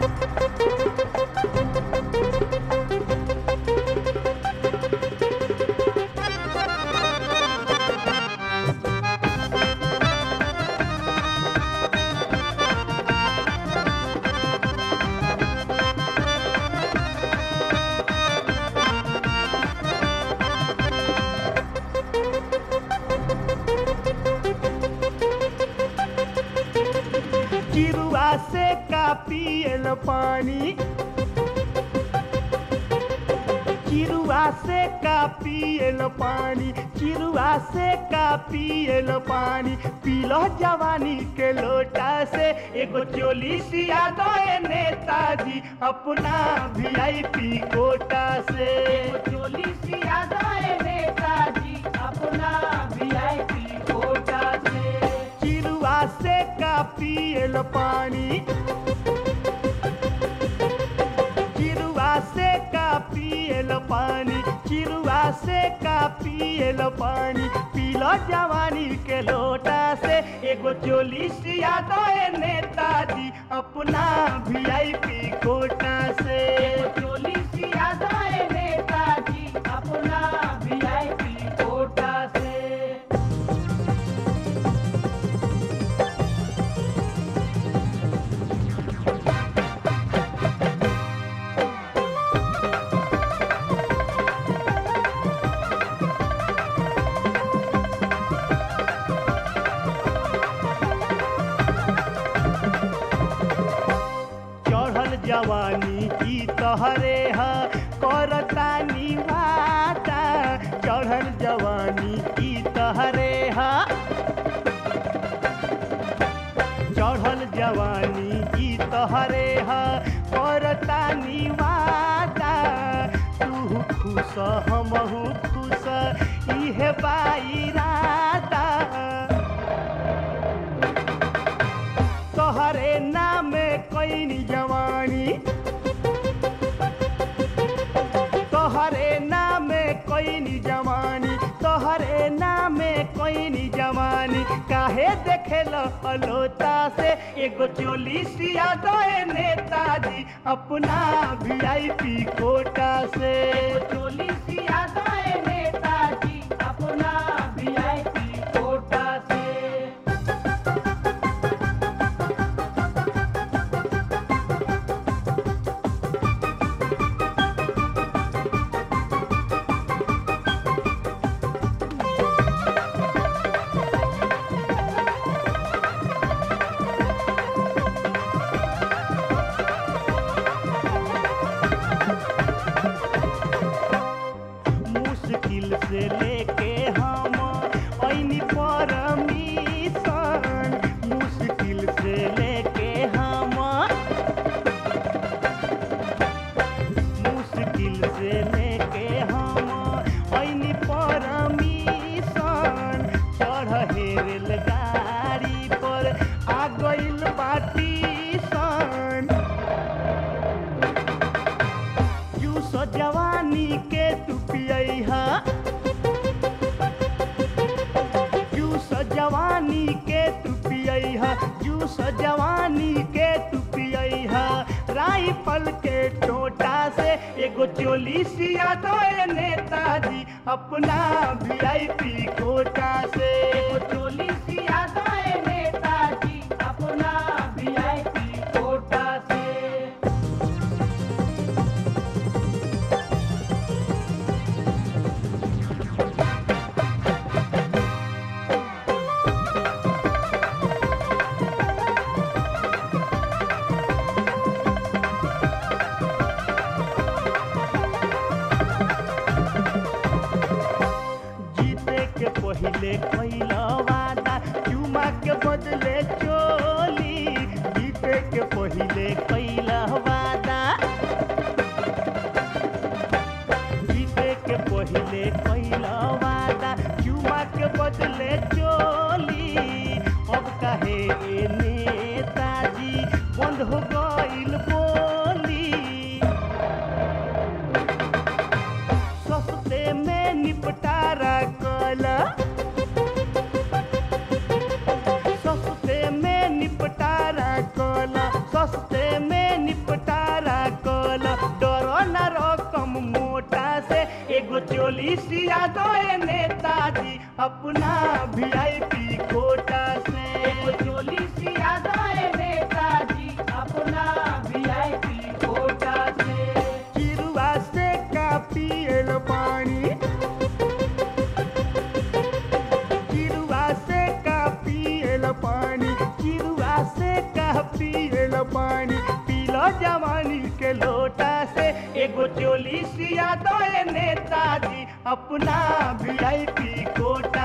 चिरुआ से का पियल पानी चिरुआ से का पियल पानी चिरुआ से का पियल पानी पीलो जवानी के लोटा से एगो चोली सिया दे नेताजी अपना वीआईपी कोटा से एगो चोली सिया दे नेताजी अपना वीआईपी कोटा से चिरुआ से का पियल पानी चिरुआ से का पियल पानी चिरुआ से का पियल पानी पीलो जवानी के लोटा से एगो चोली सिया दे नेताजी अपना वीआईपी कोटा से एगो चोली सिया दे नेताजी अपना वीआईपी कोटा से चढ़ल जवानी की तहरे ह करता निवाता चढ़ल जवानी की तहरे ह चढ़ल जवानी की तहरे ह करता निवाता तू खुश हमहू खुश इहे बाईराता तोहरे नामे कैनी जवानी तोहरे नामे कैनी जवानी तोहरे नामे कैनी जवानी काहे देखेल अलोता से एगो चोली सिया दे नेताजी अपना वीआईपी कोटा से चोली सिया दे नेताजी अपना वीआईपी कोटा से मुश्किल से लेके हम ऐनी परमिशन मुश्किल से लेके हम मुश्किल से लेके हम ऐनी परमिशन चढ़ रेलगाड़ी पर आ गइल बाटी सन जूस जवानी के तू पियहा जूस जवानी के तू पियहा जूस जवानी के तू पियहा राइफल के टोटा से एगो चोली सिया दो नेताजी अपना वीआईपी कोटा से एगो चोली सिया दो नेताजी अपना वीआईपी कोटा से जीते के पहिले कैला वादा चुमा के बदले चोली जीते के पहिले कैला वादा जीते के पहिले कैला वादा चुमा के बदले चोली अब काहे ए नेताजी बंद हो गइल बोली सस्ते में निपटारा कला सस्ते में निपटारा कला सस्ते में निपटारा चोली सिया दो ए नेताजी अपना वीआईपी कोटा से एगो चोली सिया दो ए नेताजी अपना वीआईपी कोटा से चिरुआ से का पियल पानी चिरुआ से का पियल पानी चिरुआ से का पियल पानी पीलो जवानी के लोटा से एगो चोली सिया दो ए नेताजी अपना वीआईपी कोटा